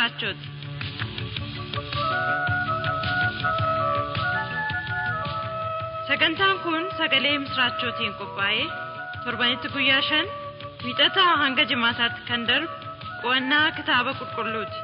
misraachooti. Sagantaan kun sagalee misraachootiin qophaa'ee torbanitti guyyaa shan wiixataa hanga jimaataatti kan darbu qo'annaa kitaaba qulqulluuti.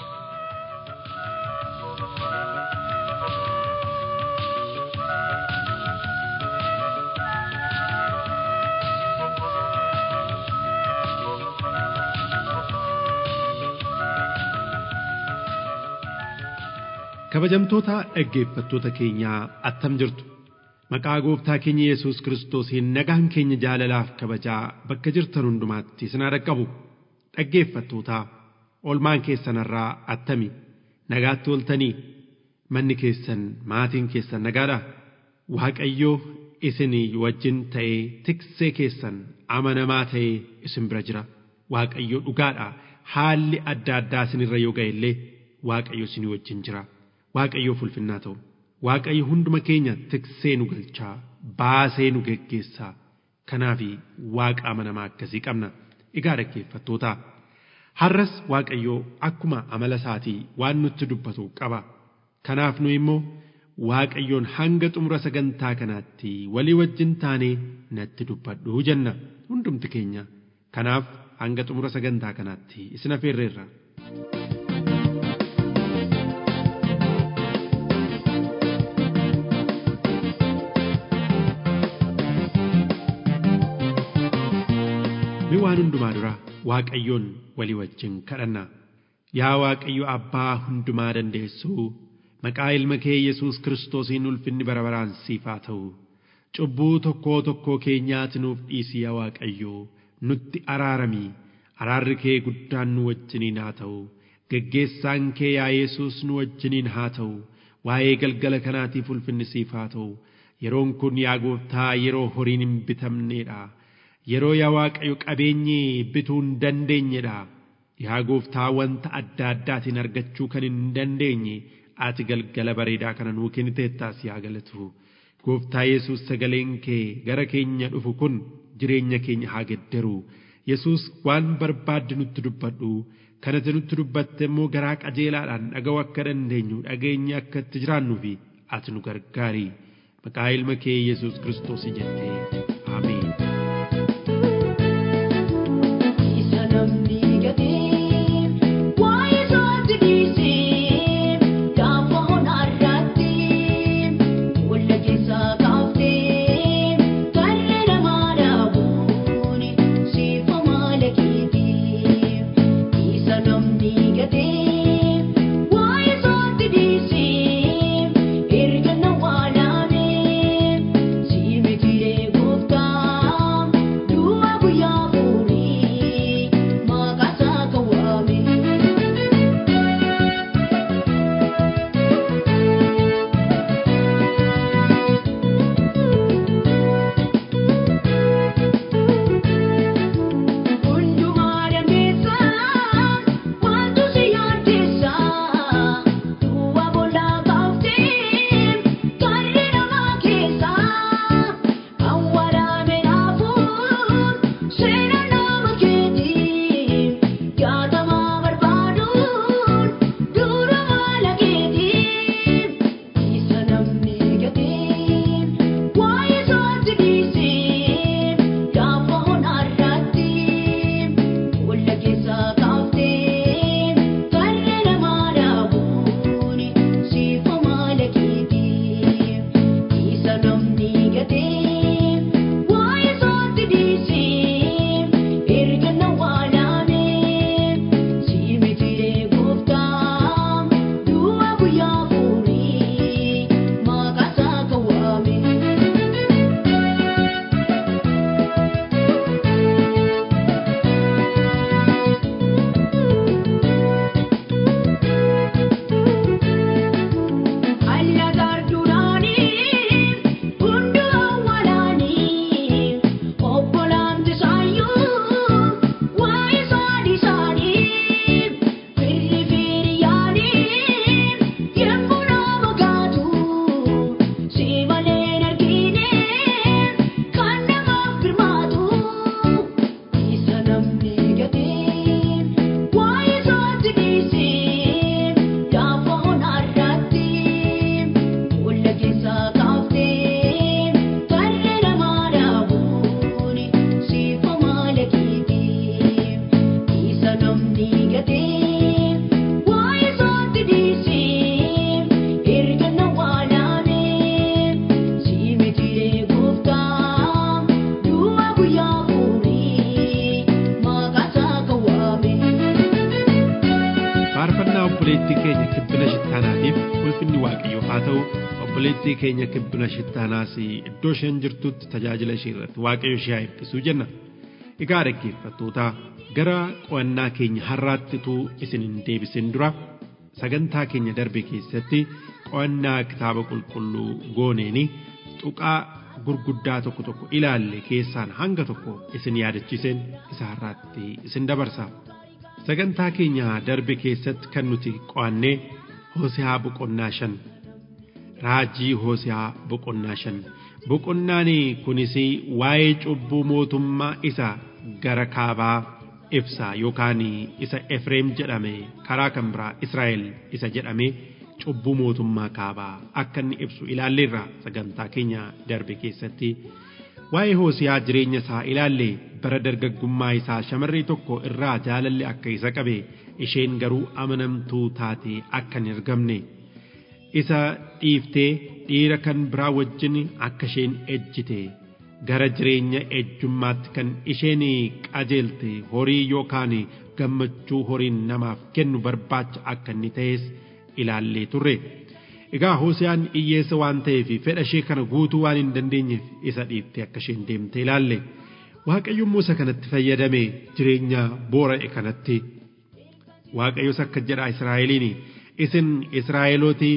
Kabajamtoota dhaggeeffattoota keenyaa attam jirtu. Maqaa gooftaa keenya Yesuus Kiristoosiin nagaan keenya jaalalaaf kabajaa bakka jirtan hundumaatti isin haa dhaqqabu. Dhaggeeffattootaa olmaan keessanarraa attami nagaatti oltanii manni keessan maatiin keessan nagaadha. Waaqayyoo isinii wajjin ta'ee tiksee keessan amanamaa ta'ee isin bira jira. Waaqayyo dhugaadha. Haalli adda addaa isinirra yoo ga'e illee Waaqayyo isinii wajjin jira. Waaqayyoof ulfinnaa ta'u. Waaqayyo hunduma keenya tiksee nu galchaa baasee nu geggeessaa. Kanaaf waaqa amanamaa akkasii qabna. Egaa dhaggeeffattoota har'as Waaqayyoo akkuma amala isaatii waan nutti dubbatu qaba. Kanaaf nu immoo Waaqayyoon hanga xumura sagantaa kanaatti walii wajjin taanee natti dubbadhu jenna hundumti keenya. Kanaaf hanga xumura sagantaa kanaatti isin affeerreerra. Mi waan hundumaa dura Waaqayyoon walii wajjin kadhanna. Yaa Waaqayyo Abbaa hundumaa dandeessuu maqaa ilma kee Yesuus Kiristoosiin ulfinni bara baraan siif haa ta'u. Cubbuu tokkoo tokkoo keenyaati nuuf dhiisi yaa Waaqayyo nutti araarami. Araarri kee guddaan nu wajjiniin haa ta'u. Geggeessaan kee yaa Yesuus nu wajjiniin haa ta'u. Waa'ee galgala kanaatiif ulfinni siif haa ta'u. Yeroon kun yaa gooftaa yeroo horiin hin bitamneedha. Yeroo yaa Waaqayyo qabeenyi bituu hin dandeenyedha. Yaa gooftaa wanta adda addaatiin argachuu kan hin dandeenye ati galgala bareedaa kana nuu kenniteettaas yaa galatu. Gooftaa Yesuus sagaleen kee gara keenya dhufu kun jireenya keenya haa geddaru. Yesuus waan barbaadde nutti dubbadhu. Kanatti nutti dubbatte immoo garaa qajeelaadhaan dhaga'uu akka dandeenyu dhageenye akka itti jiraannuu fi ati nu gargaari. Maqaa ilma kee Yesuus Kiristoos jettee. Ameen. Isa namni gatii waa'ee isaatti dhiisee gaafa honaarratti walla keessaa kaaftee karra namaa dhaabuun siifa maala keetii. Isa namni gatii waa'ee isaatti dhiisee erga na waalaamee siimitiree gooftaa. ulfinni waaqayyoof haa ta'u obboleettii keenya kibbina shittaanaas iddoo isheen jirtutti tajaajila ishee irratti waaqayyo ishee haa eebbisuu jenna. Egaa dhaggeeffattoota gara qo'annaa keenya har'aattituu isin hin deebisin dura sagantaa keenya darbe keessatti qo'annaa kitaaba qulqulluu gooneeni tuqaa gurguddaa tokko tokko ilaalle keessaan hanga tokko isin yaadachiiseen isa har'aatti isin dabarsa. Sagantaa keenya darbe keessatti kan nuti qo'annee Hosiyaa boqonnaa shan raajii Hosiyaa boqonnaa shan boqonnaan kunis waa'ee cubbuu mootummaa isa gara kaabaa ibsa yookaan isa Efreem jedhame karaa kan biraa Israa'el isa jedhame cubbuu mootummaa kaabaa akka inni ibsu ilaalleerra sagantaa keenya darbe keessatti waa'ee Hosiyaa jireenya isaa ilaalle bara dargaggummaa isaa shamarree tokko irraa jaalalli akka isa qabe isheen garuu amanamtuu taate akka hin argamne isa dhiiftee dhiira kan biraa wajjin akka isheen ejjite gara jireenya ejjummaatti kan isheen qajeelte horii yookaan gammachuu horiin namaaf kennu barbaacha akka inni ta'es ilaallee turre. Egaa Hosiyaan hiyyeessa waan ta'eef fedha ishee kana guutuu waan hin dandeenyeef isa dhiiftee akka isheen deemte ilaalle. Waaqayyo immoo isa kanatti fayyadame jireenya boora'e kanatti. Waaqayyos akka jedha Israa'eliin isin Israa'elooti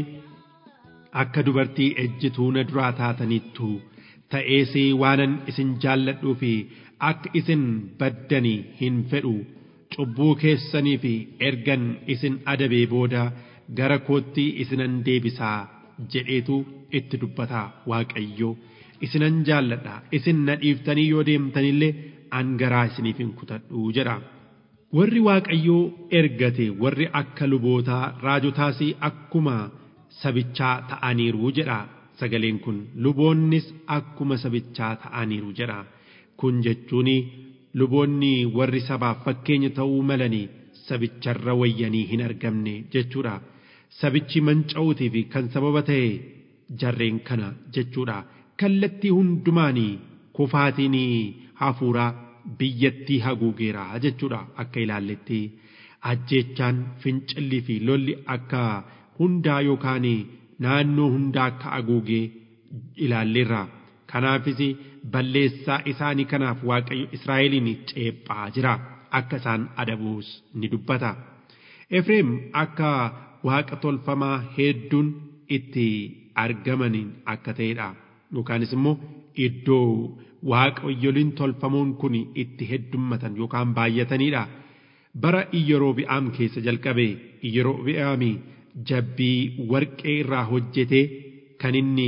akka dubartii ejjituu na duraa taataniittu ta'ees waanan isin jaalladhuu fi akka isin baddanii hin fedhu cubbuu keessanii fi ergan isin adabee booda gara kootti isinan deebisaa jedheetu itti dubbata Waaqayyo. isinan jaalladha isin na dhiiftanii yoo deemtanillee an garaa isiniif hin kutadhu jedha. Warri Waaqayyoo ergate warri akka lubootaa raajotaas akkuma sabichaa ta'aniiru jedha sagaleen kun luboonnis akkuma sabichaa ta'aniiru jedha kun jechuun luboonni warri sabaaf fakkeenya ta'uu malanii sabicharra wayyanii hin argamne jechuudha. Sabichi manca'uutiif kan sababa ta'e jarreen kana jechuudha. kallattii hundumaanii kufaatiin hafuuraa biyyattii haguugeera jechuudha akka ilaalletti ajjeechaan fincillii fi lolli akka hundaa yookaan naannoo hundaa akka haguugee ilaalleerra kanaafis balleessaa isaanii kanaaf waaqayyo Israa'eliin ceephaa jira akka isaan adabuus ni dubbata Efreem akka waaqa tolfamaa hedduun itti argamaniin akka ta'edha. yookaanis immoo iddoo waaqayyoliin tolfamoon kun itti heddummatan yookaan baay'ataniidha. Bara Iyyeroobi'aam keessa jalqabe Iyyeroobi'aam jabbii warqee irraa hojjetee kan inni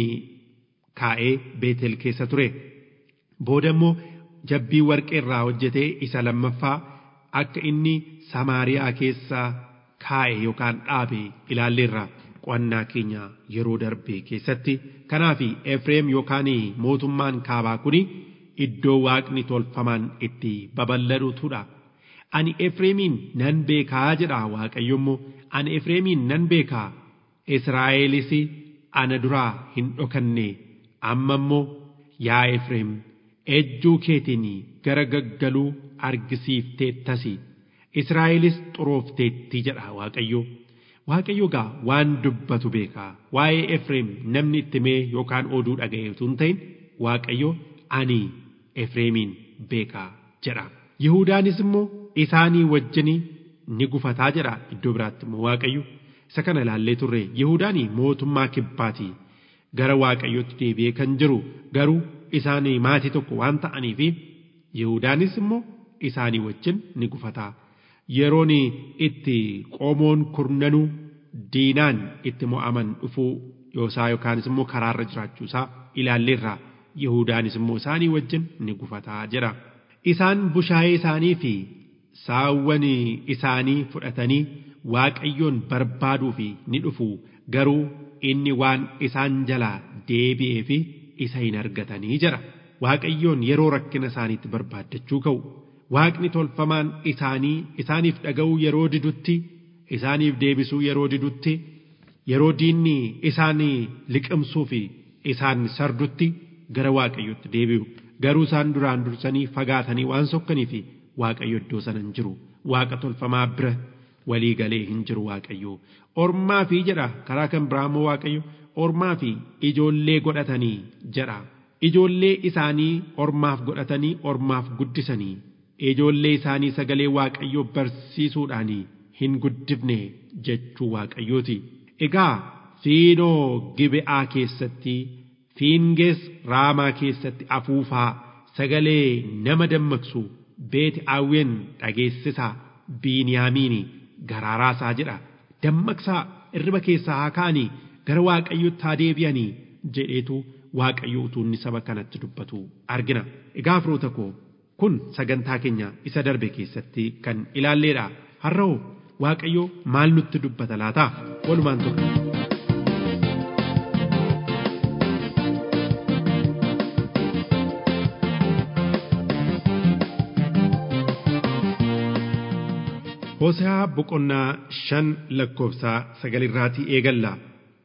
kaa'ee Beetel keessa ture. Booda immoo jabbii warqee irraa hojjetee isa lammaffaa akka inni Samaariyaa keessa kaa'e yookaan dhaabe ilaalleerra. qo'annaa keenya yeroo darbe keessatti kanaaf Efreem yookaan mootummaan kaabaa kun iddoo waaqni tolfamaan itti babal'atudha. Ani Efreemiin nan beekaa jedha Waaqayyo immoo ani Efreemiin nan beekaa Israa'elis ana duraa hin dhokanne amma immoo yaa Efreem ejjuu keetiin gara gaggaluu argisiifteettasi Israa'elis xuroofteetti jedha Waaqayyo. Waaqayyo gaa waan dubbatu beekaa waa'ee Efreem namni itti mee yookaan oduu dhaga'e utuu hin ta'in Waaqayyo ani Efreemiin beekaa jedha. Yihudaanis immoo isaanii wajjin ni gufataa jedha iddoo biraatti immoo Waaqayyo. Isa kana ilaallee turre Yihudaan mootummaa kibbaati gara Waaqayyootti deebi'ee kan jiru garuu isaanii maatii tokko waan ta'aniif Yihudaanis immoo isaanii wajjin ni gufataa. yeroon itti qomoon kurnanuu diinaan itti mo'aman dhufuu yoosaa yookaanis immoo karaarra jiraachuusaa ilaalleerra Yihudaanis immoo isaanii wajjin ni gufataa jedha. Isaan bushaayee isaanii fi saawwan isaanii fudhatanii Waaqayyoon barbaaduu fi ni dhufu garuu inni waan isaan jalaa deebi'ee fi isa hin argatanii jedha. Waaqayyoon yeroo rakkina isaaniitti barbaaddachuu ka'u. Waaqni tolfamaan isaanii isaaniif dhaga'uu yeroo didutti isaaniif deebisuu yeroo didutti yeroo diinni isaan liqimsuu fi isaan sardutti gara waaqayyotti deebi'u garuu isaan duraan dursanii fagaatanii waan sokkanii fi waaqayyo iddoo sana hin jiru waaqa tolfamaa bira walii galee hin jiru waaqayyo ormaa fi jedha karaa kan biraa immoo waaqayyo ormaa fi ijoollee godhatanii jedha ijoollee isaanii ormaaf godhatanii ormaaf guddisanii ijoollee isaanii sagalee waaqayyoo barsiisuudhaan hin guddifne jechuu waaqayyooti egaa fiinoo gibe'aa keessatti fiingees raamaa keessatti afuufaa sagalee nama dammaqsu beeti aawwen dhageessisaa biiniyaamiini garaaraasaa jedha dammaqsaa irriba keessaa haa ka'anii gara waaqayyotti haa deebi'anii jedheetu waaqayyo utuu inni saba kanatti dubbatu argina egaa firoota koo kun sagantaa keenya isa darbe keessatti kan ilaalleedha har'oo waaqayyo maal nutti dubbata laata walumaan tokko. Hoosaa boqonnaa shan lakkoofsaa sagalirraatii eegalla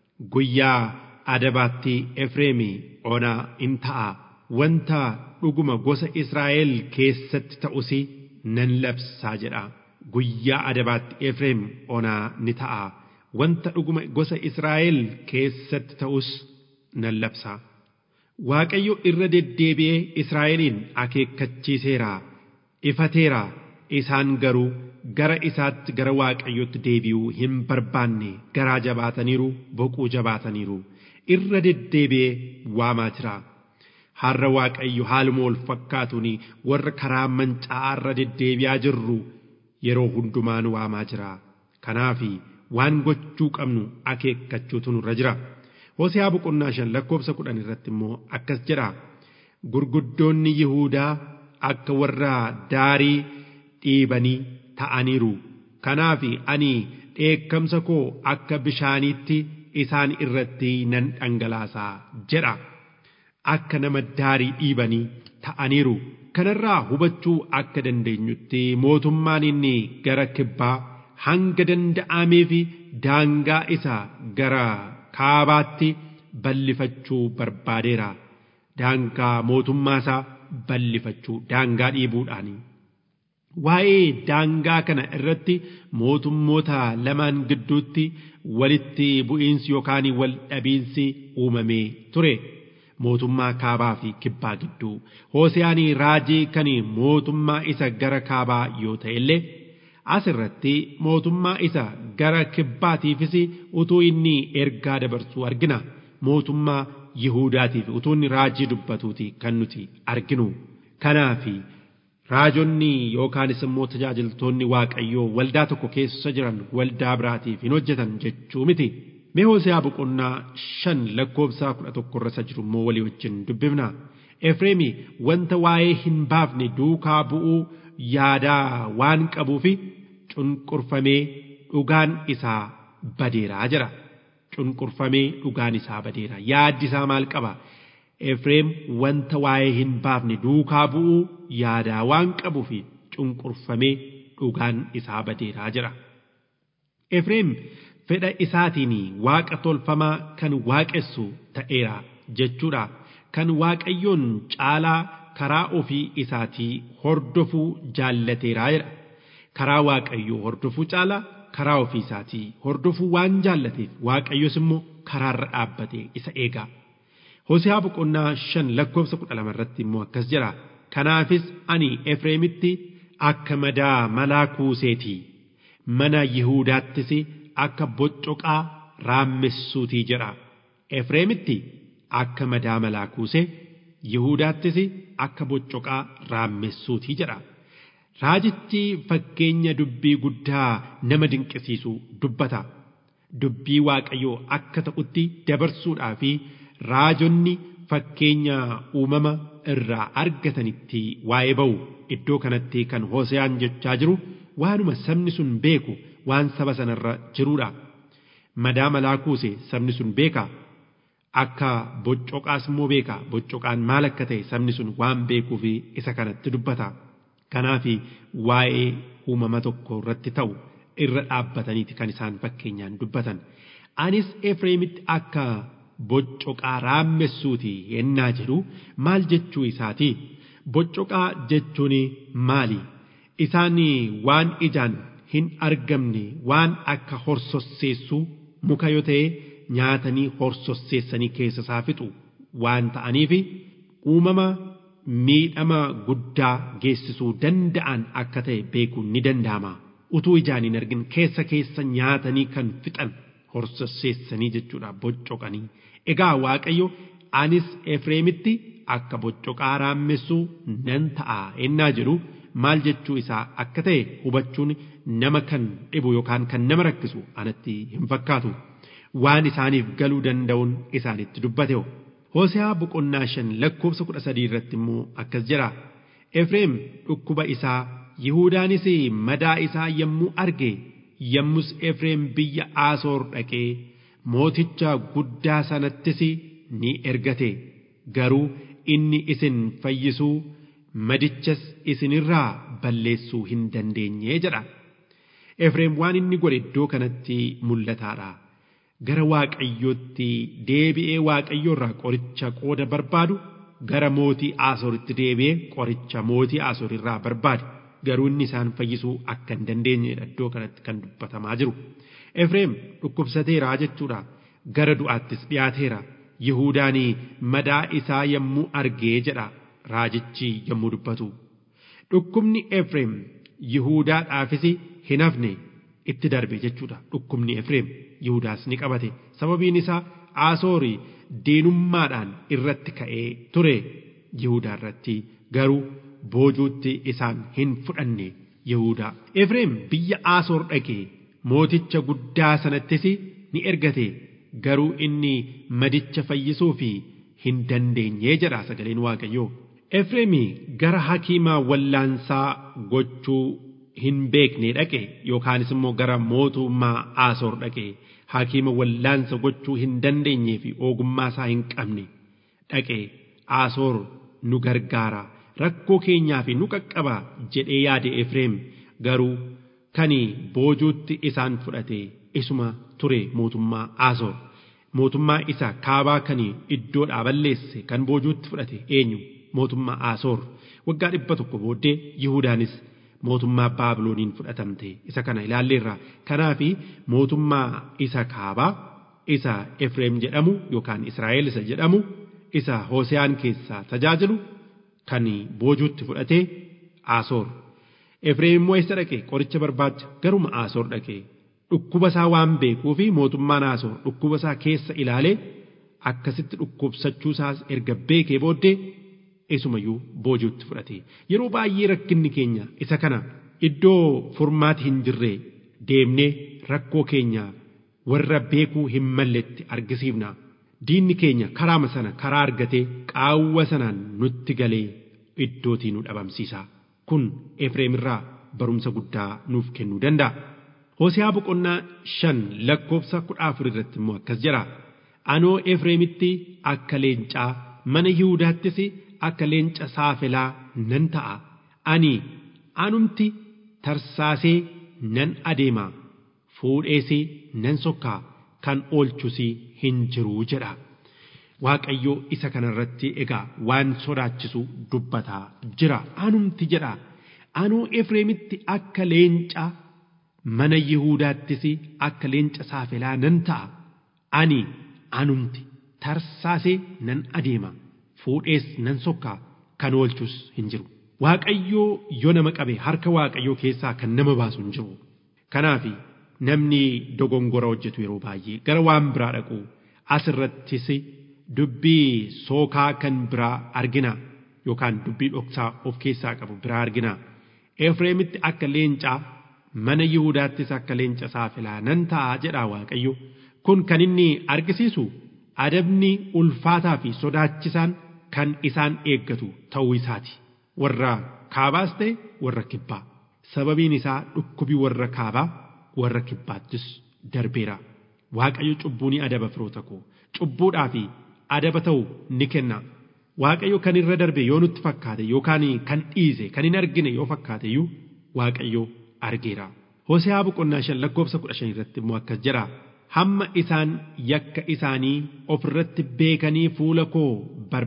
guyyaa adabaatti Efreemi onaa in ta'a wanta dhuguma gosa Israa'el keessatti ta'us nan labsaa jedha guyyaa adabaatti Efreem onaa ni ta'a wanta dhuguma gosa Israa'el keessatti ta'us nan labsaa Waaqayyo irra deddeebi'ee Israa'eliin akeekkachiiseera ifateera isaan garuu gara isaatti gara waaqayyotti deebi'uu hin barbaanne garaa jabaataniiru boquu jabaataniiru irra deddeebi'ee waamaa jira har'a waaqayyo haaluma wal fakkaatuun warra karaa mancaa'aa irra deddeebi'aa jirru yeroo hundumaan waamaa jira kanaaf waan gochuu qabnu akeekkachuutu nurra jira Hosiyaa boqonnaa shan lakkoofsa kudhan irratti immoo akkas jedha gurguddoonni Yihuudaa akka warra daarii dhiibanii ta'aniiru kanaaf ani dheekkamsa koo akka bishaaniitti isaan irratti nan dhangalaasaa jedha akka nama daarii dhiibanii ta'aniiru kanarraa hubachuu akka dandeenyutti mootummaan inni gara kibbaa hanga danda'ameef daangaa isa gara kaabaatti bal'ifachuu barbaadeera daangaa mootummaa isaa bal'ifachuu daangaa dhiibuudhaanii. waa'ee daangaa kana irratti mootummoota lamaan gidduutti walitti bu'iinsi yookaan wal dhabiinsi uumamee ture mootummaa kaabaa fi kibbaa gidduu hoosiyaan raajii kan mootummaa isa gara kaabaa yoo ta'e illee asirratti mootummaa isa gara kibbaatiifis utuu inni ergaa dabarsuu argina mootummaa yihuudaatiif utuu inni raajii dubbatuuti kan nuti arginu kanaafi. raajonni yookaanis immoo tajaajiltoonni waaqayyoo waldaa tokko keessa jiran waldaa biraatiif hin hojjetan jechuu miti. Mee Hooseyaa boqonnaa shan lakkoofsa kudha tokko irra jiru immoo walii wajjin dubbifna. Efreemi wanta waa'ee hin baafne duukaa bu'uu yaadaa waan qabuufi cunqurfamee dhugaan isaa badeeraa jira. Cunqurfamee dhugaan isaa badeera. Yaaddi isaa maal qaba? Efreem wanta waa'ee hin baafne duukaa bu'uu yaadaa waan qabuuf cunqurfamee dhugaan isaa badeeraa jira. Efreem fedha isaatiin waaqa tolfamaa kan waaqessu ta'eera jechuudha. Kan waaqayyoon caalaa karaa ofii isaatii hordofuu jaallateeraa jedha. Karaa waaqayyoo hordofuu caalaa karaa ofii isaatii hordofuu waan jaallateef waaqayyos immoo karaarra dhaabbate isa eega. Hosiyaa boqonnaa shan lakkoofsa kudha lama irratti immoo akkas jedha. Kanaafis ani Efreemitti akka madaa malaa kuuseetii mana Yihuudaattis akka boccoqaa raamessuutii jedha. Efreemitti akka madaa malaa kuusee Yihuudaattis akka boccoqaa raamessuutii jedha. Raajichi fakkeenya dubbii guddaa nama dinqisiisu dubbata. Dubbii Waaqayyoo akka ta'utti dabarsuudhaa fi raajonni fakkeenya uumama irraa argatanitti waa'ee ba'u iddoo kanatti kan Hoseyaan jechaa jiru waanuma sabni sun beeku waan saba sanarra jiruudha. Madaa malaa kuuse sabni sun beeka. Akka boccoqaas immoo beeka. Boccoqaan maal akka ta'e sabni sun waan beekuuf isa kanatti dubbata. Kanaaf waa'ee uumama tokko irratti ta'u irra dhaabbataniiti kan isaan fakkeenyaan dubbatan. Anis Efreemitti akka boccoqaa raamessuuti yennaa jedhu maal jechuu isaati boccoqaa jechuun maali isaan waan ijaan hin argamne waan akka horsosseessuu muka yoo ta'e nyaatanii horsosseessanii keessa isaa fixu waan ta'aniif uumama miidhama guddaa geessisuu danda'an akka ta'e beekuun ni danda'ama. Utuu ijaan hin argin keessa keessa nyaatanii kan fixan horsosseessanii jechuudha boccoqanii. Egaa Waaqayyo anis Efreemitti akka boccoqaa raamessuu nan ta'a ennaa jedhu maal jechuu isaa akka ta'e hubachuun nama kan dhibu yookaan kan nama rakkisu anatti hin fakkaatu. Waan isaaniif galuu danda'uun isaanitti dubbate. Hoosehaa boqonnaa shan lakkoofsa kudha sadii irratti immoo akkas jedha. Efreem dhukkuba isaa Yihuudaanis madaa isaa yommuu arge yommus Efreem biyya Aasoor dhaqee mooticha guddaa sanattis ni ergate garuu inni isin fayyisuu madichas isinirraa balleessuu hin dandeenye jedha. Efreem waan inni godhe iddoo kanatti mul'ataadha. Gara Waaqayyootti deebi'ee Waaqayyoo irraa qoricha qooda barbaadu gara mootii Asooritti deebi'ee qoricha mootii Asoor irraa barbaade. Garuu inni isaan fayyisuu akka hin dandeenyedha iddoo kanatti kan dubbatamaa jiru. Efreem dhukkubsateera jechuudha. Gara du'aattis dhiyaateera. Yihuudaanii madaa isaa yommuu argee jedha raajichi yommuu dubbatu. Dhukkubni Efreem Yihuudaadhaafis hin hafne itti darbe jechuudha. Dhukkubni Efreem Yihuudaas ni qabate. Sababiin isaa Asoorii diinummaadhaan irratti ka'ee ture Yihuudaa irratti garuu boojuutti isaan hin fudhanne Yihuudaa. Efreem biyya Asoor dhaqee mooticha guddaa sanattis ni ergate. garuu inni madicha fayyisuu fi hin dandeenye jedha sagaleen waaqayyoo. Efreemi gara hakiimaa wallaansaa gochuu hin beekne dhaqe yookaanis immoo gara mootummaa Asoor dhaqe hakiima wallaansa gochuu hin dandeenyee fi ogummaa isaa hin qabne dhaqe Asoor nu gargaara rakkoo keenyaa fi nu qaqqaba jedhee yaade Efreem garuu kani boojuutti isaan fudhate isuma ture mootummaa Asoor. mootummaa isa kaabaa kan iddoodhaa balleesse kan boojuutti fudhate eenyu mootummaa Asoor waggaa dhibba tokko booddee Yihudaanis mootummaa Baabilooniin fudhatamte isa kana ilaalleerra kanaaf mootummaa isa kaabaa isa Efreem jedhamu yookaan Israa'el isa jedhamu isa Hooseyaan keessaa tajaajilu kan boojuutti fudhate Asoor Efreem immoo eessa dhaqe qoricha barbaacha garuma Asoor dhaqe dhukkuba isaa waan beekuu fi mootummaan Asoor dhukkuba isaa keessa ilaalee akkasitti dhukkubsachuu isaas erga beekee booddee isumayyuu boojuutti fudhate yeroo baay'ee rakkinni keenya isa kana iddoo furmaati hin jirre deemnee rakkoo keenya warra beekuu hin malletti argisiifna diinni keenya karaama sana karaa argatee qaawwa sanaan nutti galee iddootii nu dhabamsiisa kun Efreem irraa barumsa guddaa nuuf kennuu danda'a. Hosiyaa boqonnaa shan lakkoofsa kudha afur irratti immoo akkas jedha. Anoo Efreemitti akka leencaa mana Yihudaattis akka leenca saafelaa nan ta'a. Ani anumti tarsaasee nan adeema. Fuudheesee nan sokkaa kan oolchus hin jiruu jedha. Waaqayyo isa kanarratti egaa waan sodaachisu dubbataa jira. Anumti jedha. Anoo Efreemitti akka leencaa mana Yihuudaattis akka leenca saafelaa nan ta'a. Ani anumti tarsaasee nan adeema. Fuudhees nan sokkaa kan oolchus hin jiru. Waaqayyoo yoo nama qabe harka Waaqayyoo keessaa kan nama baasu hin jiru. Kanaaf namni dogongora hojjetu yeroo baay'ee gara waan biraa dhaqu asirrattis dubbii sookaa kan biraa argina yookaan dubbii dhoksaa of keessaa qabu biraa argina. Efreemitti akka leencaa mana Yihudaattis akka leenca saafelaa nan ta'a jedha Waaqayyo. Kun kan inni argisiisu adabni ulfaataa fi sodaachisaan kan isaan eeggatu ta'uu isaati. Warra kaabaas ta'e warra kibbaa. Sababiin isaa dhukkubi warra kaabaa warra kibbaattis darbeera. Waaqayyo cubbuu ni adaba firoota koo. Cubbuudhaa fi adaba ta'u ni kenna. Waaqayyo kan irra darbe yoo nutti fakkaate yookaan kan dhiise kan hin argine yoo fakkaate iyyuu Waaqayyo argeera. Hoseaa boqonnaa shan lakkoofsa kudha shan irratti immoo akkas jedha. Hamma isaan yakka isaanii ofirratti beekanii fuula koo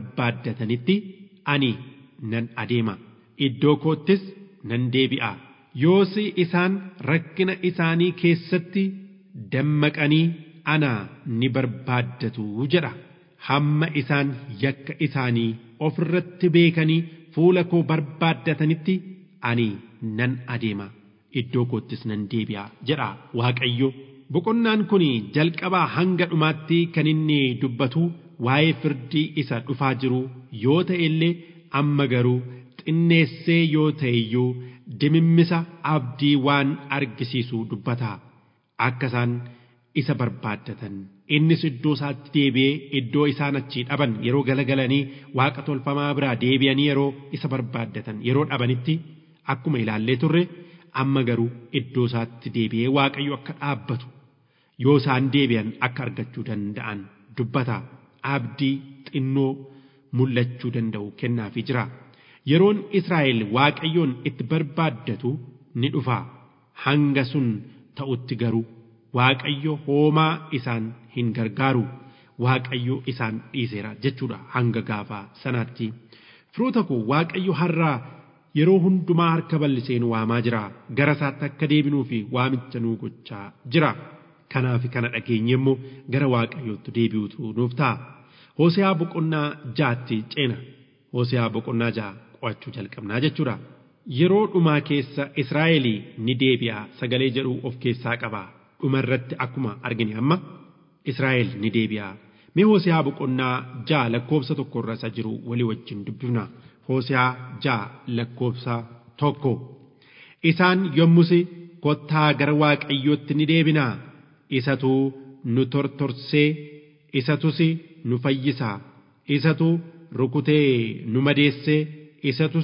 barbaaddatanitti ani nan adeema. Iddoo koottis nan deebi'a. yoos isaan rakkina isaanii keessatti dammaqanii ana ni barbaaddatu jedha hamma isaan yakka isaanii ofirratti beekanii fuula koo barbaaddatanitti ani nan adeema iddoo koottis nan deebi'a jedha waaqayyo boqonnaan kun jalqabaa hanga dhumaatti kan inni dubbatu waa'ee firdii isa dhufaa jiru yoo ta'e illee amma garuu xinneessee yoo ta'e iyyuu dimimmisa abdii waan argisiisu dubbata akka isaan isa barbaaddatan innis iddoo isaatti deebi'ee iddoo isaan achii dhaban yeroo galagalanii waaqa tolfamaa biraa deebi'anii yeroo isa barbaaddatan yeroo dhabanitti akkuma ilaallee turre amma garuu iddoo isaatti deebi'ee waaqayyo akka dhaabbatu yoo isaan deebi'an akka argachuu danda'an dubbata abdii xinnoo mul'achuu danda'u kennaafii jira yeroon Israa'el waaqayyoon itti barbaaddatu ni dhufa hanga sun ta'utti garuu waaqayyo hoomaa isaan hin gargaaru waaqayyo isaan dhiiseera jechuudha hanga gaafa sanaatti firoota koo waaqayyo har'aa yeroo hundumaa harka bal'isee nu waamaa jira gara isaatti akka deebinuu fi waamicha nuu gochaa jira kanaaf kana dhageenye immoo gara waaqayyootti deebi'utu nuuf ta'a Hooseyaa boqonnaa jaatti ceena Hooseyaa boqonnaa jaa qo'achuu jalqabnaa jechuudha yeroo dhumaa keessa Israa'el ni deebi'a sagalee jedhu of keessaa qaba dhuma irratti akkuma argine amma Israa'el ni deebi'a mee Hooseyaa boqonnaa jaa lakkoofsa tokko irra isa jiru walii wajjin dubbifna Hooseyaa jaa lakkoofsa tokko isaan yommus kottaa gara waaqayyootti ni deebinaa isatu nu tortorsee isatus nu fayyisaa isatu rukutee nu madeessee isatus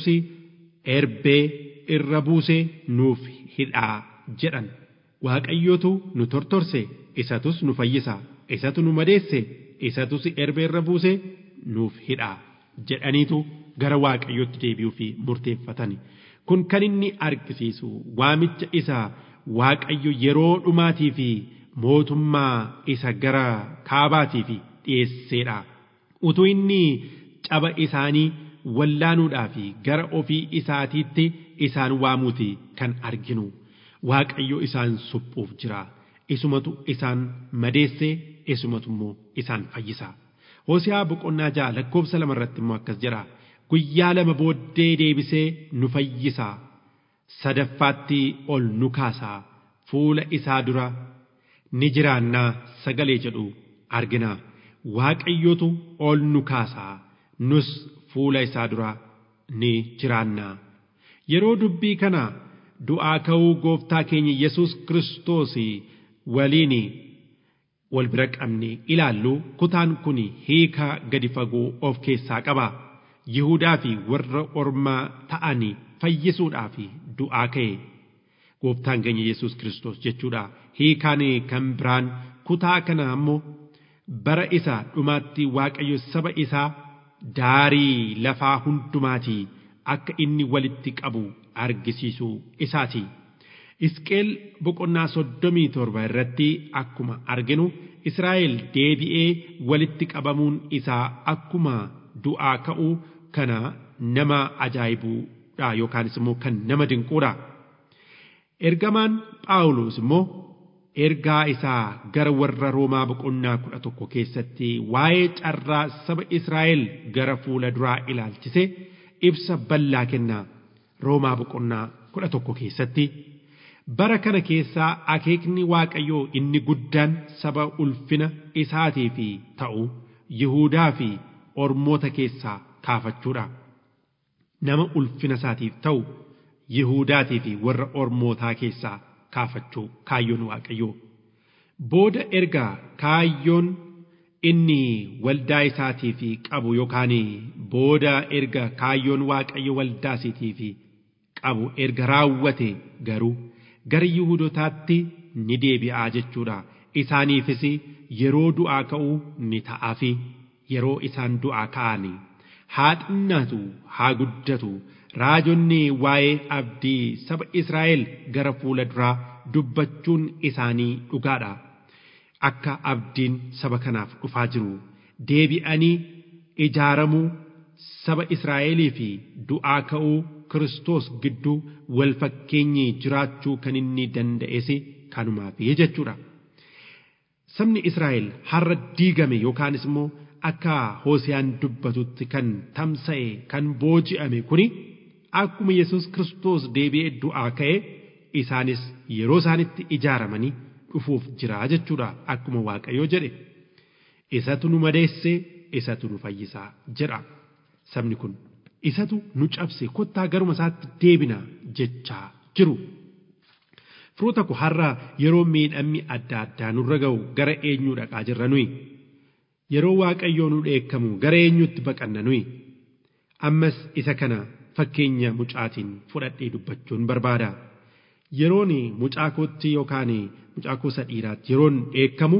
erbee irra buusee nuuf hidhaa jedhan waaqayyotu nu tortorse isatus nu fayyisaa isatu nu madeesse isatus erbee irra buusee nuuf hidhaa jedhaniitu gara waaqayyootti deebi'uu fi murteeffatan kun kan inni argisiisu waamicha isaa waaqayyo yeroo dhumaatii fi mootummaa isa gara kaabaatii fi dhiyeesseedha utuu inni caba isaanii wallaanuudhaa fi gara ofii isaatiitti isaan waamuuti kan arginu waaqayyo isaan suphuuf jira isumatu isaan madeesse isumatu immoo isaan fayyisa Hooseyaa boqonnaa ja'a lakkoofsa lama irratti immoo akkas jedha guyyaa lama booddee deebisee nu fayyisa sadaffaatti ol nu kaasaa fuula isaa dura ni jiraannaa sagalee jedhu argina waaqayyotu ol nu kaasaa nus fuula isaa dura ni jiraannaa yeroo dubbii kana du'aa ka'uu gooftaa keenya Yesuus Kiristoos waliin wal bira qabne ilaallu kutaan kun hiika gadi fagoo of keessaa qaba Yihudaa fi warra ormaa ta'an fayyisuudhaaf du'aa ka'e gooftaan keenya Yesuus Kiristoos jechuudha hiikaan kan biraan kutaa kana ammoo bara isa dhumaatti waaqayyo saba isaa daarii lafaa hundumaatii akka inni walitti qabu argisiisuu isaati. Isqeel boqonnaa soddomii torba irratti akkuma arginu Israa'el deebi'ee walitti qabamuun isaa akkuma du'aa ka'uu kana nama ajaa'ibuudha yookaanis immoo kan nama dinquudha. Ergamaan Phaawulos immoo ergaa isaa gara warra Roomaa boqonnaa kudha tokko keessatti waa'ee carraa saba Israa'el gara fuula duraa ilaalchise ibsa bal'aa kennaa Roomaa boqonnaa kudha tokko keessatti. Bara kana keessaa akeekni Waaqayyoo inni guddaan saba ulfina isaatii fi ta'u Yihuudaa fi Ormoota keessaa kaafachuudha. Nama ulfina isaatiif ta'u Yihuudaatii fi warra Ormootaa keessaa kaafachuu kaayyoon Waaqayyoo. Booda ergaa kaayyoon inni waldaa isaatii fi qabu yookaan booda erga kaayyoon Waaqayyo waldaa isaatii fi qabu erga raawwate garuu gara Yihuudotaatti ni deebi'aa jechuudha. Isaaniifis yeroo du'aa ka'uu ni ta'aafi yeroo isaan du'aa ka'an haa xinnaatu haa guddatu raajonni waa'ee abdii saba Israa'el gara fuula duraa dubbachuun isaanii dhugaadha. Akka abdiin saba kanaaf dhufaa jiru deebi'anii ijaaramuu saba Israa'elii fi du'aa ka'uu Kiristoos gidduu wal fakkeenyi jiraachuu kan inni danda'es kanumaaf jechuudha. Sabni Israa'el har'a diigame yookaanis immoo akka Hoosiyaan dubbatutti kan tamsa'e kan booji'ame kuni akkuma Yesuus Kiristoos deebi'ee du'aa ka'e isaanis yeroo isaanitti ijaaramanii dhufuuf jira jechuudha akkuma Waaqayyoo jedhe. Isatu nu madeesse isatu nu fayyisaa jedha sabni kun isatu nu cabse kottaa garuma isaatti deebina jechaa jiru. Firoota koo har'a yeroo miidhamni adda addaa nurra ga'u gara eenyuu dhaqaa jirra nuyi? Yeroo waaqayyoo nu dheekkamu gara eenyutti baqanna nuyi? Ammas isa kana fakkeenya mucaatiin fudhadhee dubbachuun barbaada. Yeroon mucaa kootti yookaan mucaa koo isa dhiiraatti yeroon dheekkamu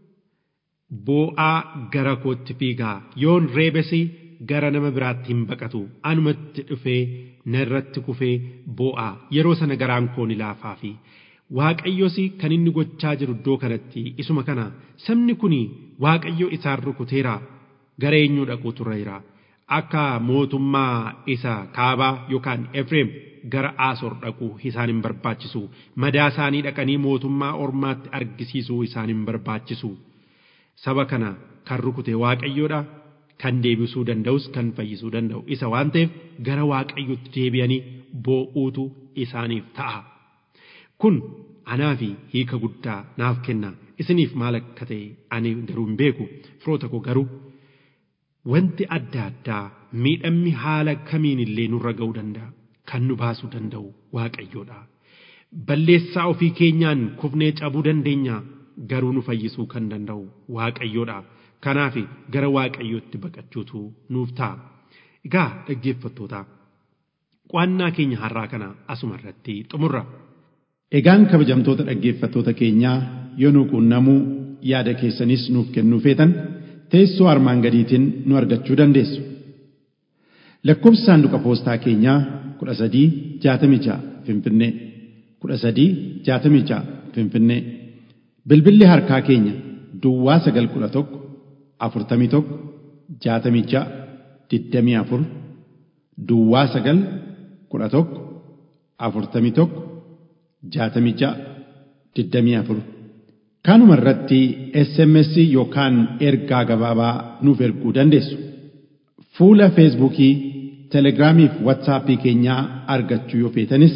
boo'aa gara kootti fiigaa yoon reebesi gara nama biraatti hin baqatu anumatti dhufee narratti kufee boo'aa yeroo sana garaan koo ni laafaa fi waaqayyos kan inni gochaa jiru iddoo kanatti isuma kana sabni kun waaqayyo isaan rukuteera gara eenyuu dhaquu turreera akka mootummaa isa kaabaa yookaan efreem gara aasor dhaquu isaan hin barbaachisu madaa isaanii dhaqanii mootummaa ormaatti argisiisuu isaan hin barbaachisu. saba kana kan rukute waaqayyoodha kan deebisuu danda'us kan fayyisuu danda'u isa waan ta'eef gara waaqayyotti deebi'anii boo'uutu isaaniif ta'a. Kun anaa fi hiika guddaa naaf kenna isiniif maal akka ta'e ani garuu hin beeku firoota koo garuu wanti adda addaa miidhamni haala kamiin illee nurra ga'uu danda'a kan nu baasuu danda'u waaqayyoodha. Balleessaa ofii keenyaan kufnee cabuu dandeenya. garuu nu fayyisuu kan danda'u waaqayyoodha. Kanaaf gara waaqayyootti baqachuutu nuuf ta'a. Egaa dhaggeeffattoota qo'annaa keenya har'aa kana asuma irratti xumurra. Egaan kabajamtoota dhaggeeffattoota keenyaa yoo nu quunnamuu yaada keessanis nuuf kennuu feetan teessoo armaan gadiitiin nu argachuu dandeessu. Lakkoofsi saanduqa poostaa keenyaa kudha sadii jaatamii ja'a Finfinnee kudha sadii jaatamii ja'a Finfinnee. Bilbilli harkaa keenya Duwwaa sagal kudha tokko afurtamii tokko jaatamii ja'a digdamii afur Duwwaa sagal kudha tokko afurtamii tokko jaatamii ja'a digdamii afur. Kanuma irratti SMS yookaan ergaa gabaabaa nuuf erguu dandeessu. Fuula Feesbuukii, Telegiraamii fi Waatsaappii keenyaa argachuu yoo feetanis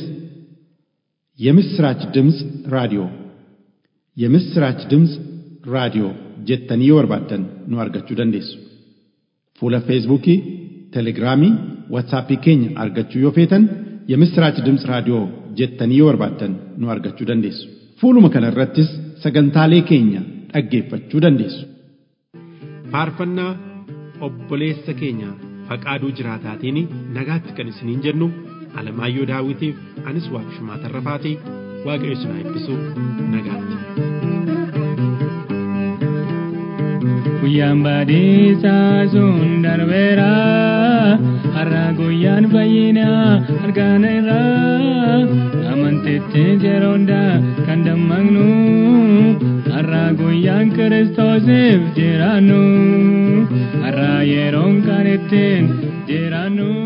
የምስራች ድምፅ ራዲዮ የምስራች ድምፅ ራዲዮ jettanii yoo barbaaddan nu argachuu dandeessu. Fuula Feesbuukii, Telegiraamii, Waatsaappii keenya argachuu yoo feetan የምስራች ድምፅ raadiyoo jettanii yoo barbaaddan nu argachuu dandeessu. Fuuluma kana irrattis sagantaalee keenya dhaggeeffachuu dandeessu. Faarfannaa obboleessa keenya faqaaduu jiraataatiin nagaatti kan isiniin jennu Alamaayyoo Daawitiif anis Waaqshumaa Tarrafaatii waaqayyo isin haa eebbisu nagaatti. Guyyaan baadhiisaa sun darbeera har'a guyyaan fayyinaa argaaneera amantitti yeroo hundaa kan dammaqnu har'a guyyaan kiristoosiif jiraannu har'a yeroon kan ittiin jiraannu.